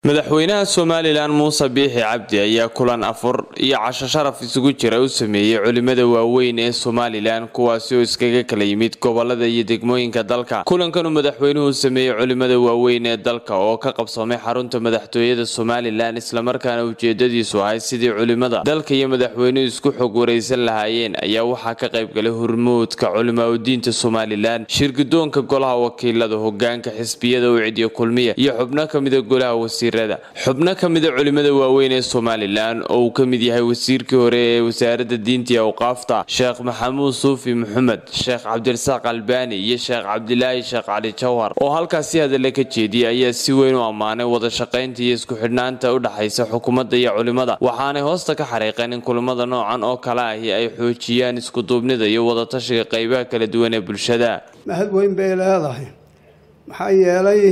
madaxweynaha somalilan muuse biixi cabdi ayaa kulan afur iyo casho sharaf isugu jira u sameeyey culimada waaweyn ee somalilan kuwaasi oo iskaga kala yimid gobolada iyo degmooyinka dalka kulankanuu madaxweynuhu sameeyey culimada waaweyn ee dalka oo ka qabsamay xarunta madaxtooyada somalilan islamarkaana ujeedadiisu ahay sidii culimada dalka iyo madaxweynuhu isku xog waraysan lahaayeen ayaa waxaa ka qaybgalay hurmuudka culimaudiinta somalilan shirgudoonka golaha wakiilada hogaanka xisbiyada ucidiyo kulmiya iyo xubno kamida golaha wasiir xubno ka mida culimada waaweyn ee somalilan oo uu ka mid yahay wasiirkii hore ee wasaaradda diinta iyo awqaafta sheekh maxamuud suufi maxamed sheekh cabdirasaaq albani iyo sheekh cabdilaahi sheekh cali jawhar oo halkaasi hadalla ka jeediyay ayaa si weyn u ammaanay wada shaqaynta iyo isku xidhnaanta u dhexaysa xukuumadda iyo culimada waxaanay hoosta ka xariiqeen in kulamada noocan oo kale ahi ay xoojiyaan iskuduubnida iyo wadatashiga qaybaha kala duwan ee bulshada mahad weyn bay leedahay maxaa yeelay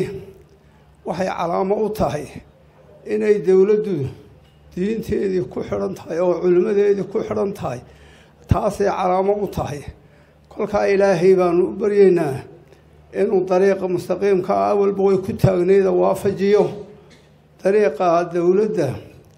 waxay calaamo u tahay inay dowladdu diinteedii ku xidhan tahay oo culimmadeedii ku xidhan tahay taasay calaamo u tahay kolkaa ilaahay baanu u baryaynaa inuu dariiqa mustaqiimka ah awalba way ku taagnayda waafajiyo dariiqa dowladda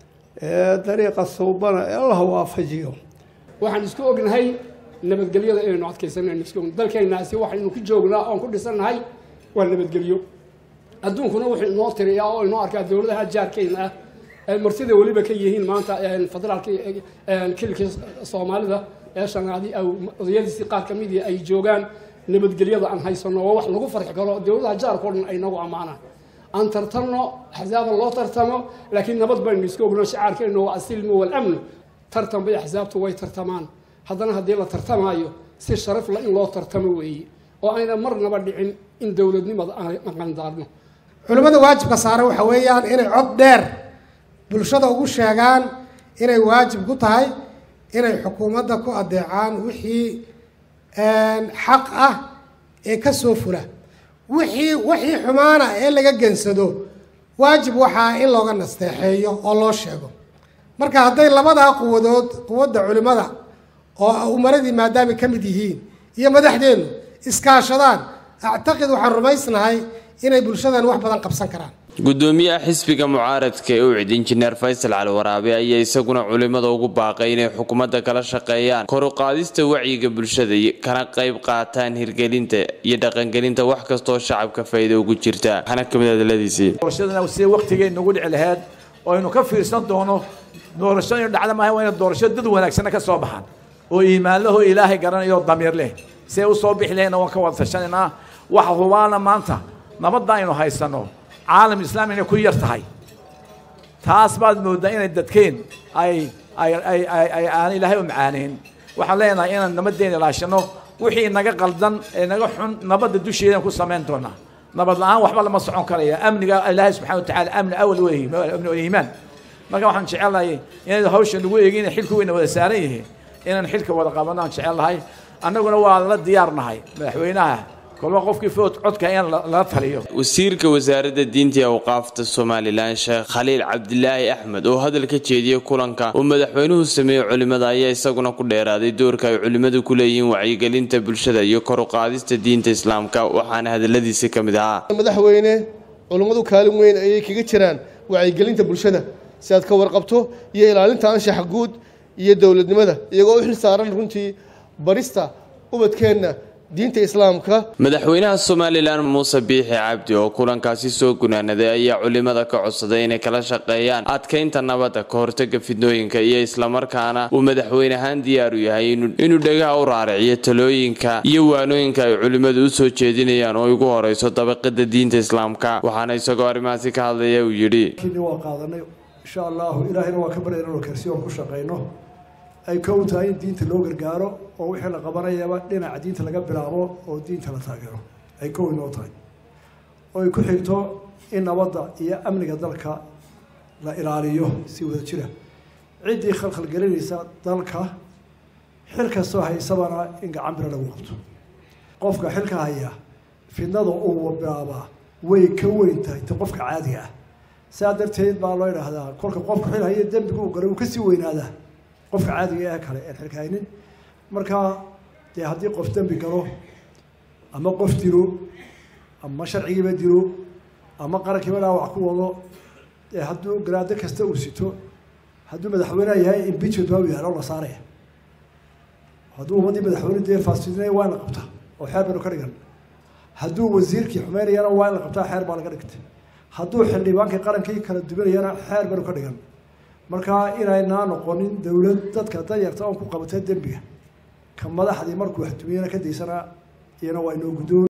ee dariiqa suubana ee allah waafajiyo waxaan isku ognahay nabadgelyada inaynu adkaysanaynu isku ognahay dalkeennaasi waxaynu ku joognaa oon ku dhisannahay waa nabadgelyo adduunkuna wuxuu inoo tiriyaa oo inoo arkaa dowladaha jaarkeyna ah ay martida weliba ka yihiin maanta federaalka kilka soomaalida ee shanaadi odayadiisii qaar ka midii ay joogaan nabadgelyada aan haysano oo wax lagu farxi karo dowladaha jaarka o dhan ay nagu ammaanaan aan tartanno axsaaba loo tartamo laakiin nabad baynu iska ogno shacaarkeennu waa asilmu walamnu tartan bay axsaabtu way tartamaan haddana haddii la tartamaayo si sharaf la in loo tartamo weeye oo ayna marnaba dhicin in dowladnimada aan qandaarno culimmada waajibka saaran waxa weeyaan inay cod dheer bulshada ugu sheegaan inay waajib ku tahay inay xukuumadda ku adeecaan wixii xaq ah ee ka soo fula wixii wixii xumaana ee laga gensado waajib waxaa in looga nasteexeeyo oo loo sheego marka hadday labadaa quwadood quwadda culimmada oo umaradii maadaamay ka mid yihiin iyo madaxdeennu iskaashadaan actaqid waxaan rumaysnahay inay bulshadan wax badan qabsan karaan gudoomiyaha xisbiga mucaaradka ee ucid injineer faysal cali waraabe ayaa isaguna culimada ugu baaqay inay xukuumadda kala shaqeeyaan kor u qaadista wacyiga bulshada kana qayb qaataan hirgelinta iyo dhaqangelinta wax kastoo shacabka faa'iida ugu jirta waxaana kamid hadaladiisii doorashadana sidee waqtigay nagu dhici laheyd oo aynu ka fiirsan doono doorasho inu dhacda maaha waa ina doorasho dad wanaagsana ka soo baxaan oo iimaanlaho ilaahay garanayo damiir leh see u soo bixi lahayna waan ka wada tashanaynaa waxa hubaana maanta nabadda aynu haysano caalam islaam inay ku yar tahay taas baad mooddaa inay dadkeen ay ay ay ay ay aan ilaahay u macaaneyn waxaan leenahay inaan nabaddeena ilaashano wixii naga qaldan ee naga xun nabadda dusheedaan ku samayn doonaa nabad la-aan waxba lama socon karaya amniga ilaahay subxana wa tacala amni awal weeyi amni iimaan marka waxaan jecelahay inay hawsha nagu eegin xilku weyna wada saaran yihiin inaan xilka wada qabano aan jecelahay annaguna waa la diyaarnahay madaxweynaha kolba qofkii food codka in lala taliyo wasiirka wasaaradda diinta iyo awqaafta somalilan sheekh khaliil cabdilaahi axmed oo hadal ka jeediyey kulanka uu madaxweynuhu sameeyey culimada ayaa isaguna ku dheeraaday doorka ay culimmadu ku leeyihiin wacyigelinta bulshada iyo kor u qaadista diinta islaamka waxaana hadaladiisi ka mid ahaa madaxweyne culimmadu kaalin weyn ayay kaga jiraan wacyigelinta bulshada si aad ka warqabto iyo ilaalinta anshaxa guud iyo dowladnimada iyagoo u xil saaran runtii barista ubadkeenna diinta islaamka madaxweynaha somalilan muuse biixi cabdi oo kulankaasi soo gunaanaday ayaa culimada ka codsaday inay kala shaqeeyaan adkaynta nabadda ka hortaga fidnooyinka iyo islamarkaana uu madaxweyne ahaan diyaar u yahay inuu dhegaha u raariciyo talooyinka iyo waanooyinka ay culimmadu u soo jeedinayaan oo ugu horeyso dabaqada diinta islaamka waxaana isagoo arrimahaasi ka hadlaya uu yidhi waa qaadanay insha allahu ilaahayna waa ka barya inanu karsi oon ku shaqayno ay kow tahay in diinta loo gargaaro oo wixii la qabanayaba dhinaca diinta laga bilaabo oo diinta la taageero ay kow inoo tahay oo ay ku xigto in nabadda iyo amniga dalka la ilaaliyo si wada jira ciddii khalkhalgelinaysa dalka xil kastoo haysabana in gacan bira lagu qabto qofka xilka haya fidnada uu bilaabaa way ka weyn tahay ta qofka caadiga ah sidaa darteed baa loo idhaahdaa kolka qofka xil haya dembiga uu galay uu kasii weynaadaa qofka caadiga ee kale een xilkahaynin marka dee haddii qof dembi galo ama qof dilo ama sharcigiiba dilo ama qarankiiba dhaawac ku wado ee hadduu garaado kasta uu sito hadduu madaxweyneha yahay impeachment baa u yaalo la saaraya hadduu ummaddii madaxweyne dee faasidinaya waa in la qabtaa oo xeer baynu ka dhigan hadduu wasiirkii xumeynayana waa in la qabtaa xeer baa laga dhigtay hadduu xildhibaankii qarankii kala duwanayana xeer baynu ka dhigan marka inaynaa noqonin dowlad dadka danyarta oon ku qabatay dembiga ka madaxdii markuu waxtumiyana ka daysana iyana waa inoo guddoon